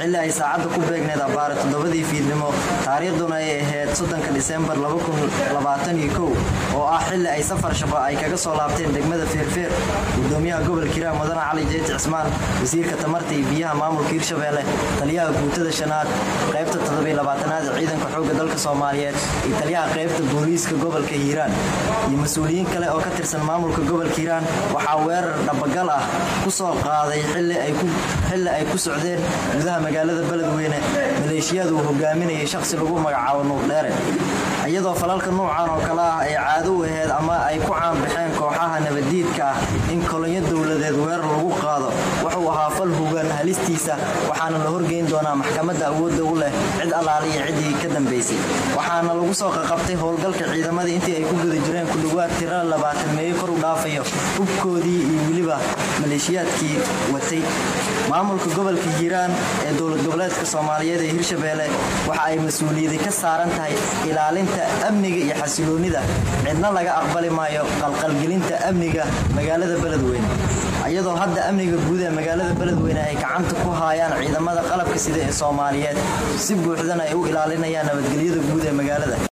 xilli ay saacadda ku beegneed abbaare toddobadii fiidnimo taariikhduna ay ahayd soddonka disembar oo ah xilli ay safar shaqo ay kaga soo laabteen degmada feerfeer gudoomiyaha gobolka hiiraan mudane cali jeeti cismaan wasiirka tamarta iyo biyaha maamulka hirshabeelle taliyaha guutada shanaad qaybta toddobayabaatanaad ee ciidanka xoogga dalka soomaaliyeed iyo taliyaha qaybta booliiska gobolka hiiraan iyo mas-uuliyiin kale oo ka tirsan maamulka gobolka hiiraan waxaa weerar dhabagal ah ku soo qaaday xilli ay ku socdeen gudaha magaalada beledweyne maleeshiyada uu hogaaminayay shaqsi lagu magacaabo nuurdheere iyadoo falalka nuucan oo kale ah ay caado u aheyd ama ay ku caanbaxeen kooxaha nabaddiidka ah in kolonyo dowladeed weerar lagu qaado wuxuu ahaa fal hugan halistiisa waxaana la horgeyn doonaa maxkamadda awoodda u leh cid allaale iyo ciddii ka dambaysay waxaana lagu soo qaqabtay howlgalka ciidamadii intii ay ku guda jireen ku dhowaad tirada labaatan meeyo kor u dhaafayo hubkoodii iyo weliba maleeshiyaadkii watay maamulka gobolka hiiraan ee dowlad goboleedka soomaaliyeed ee hirshabeelle waxa ay mas-uuliyadi ka saaran tahay ilaalinta amniga iyo xasiloonnida cidna laga aqbali maayo qalqalgelinta amniga magaalada beledweyne iyadoo hadda amniga guud ee magaalada beledweyne ay gacanta ku haayaan ciidamada qalabka sida ee soomaaliyeed si buuxdana ay u ilaalinayaan nabadgelyada guud ee magaalada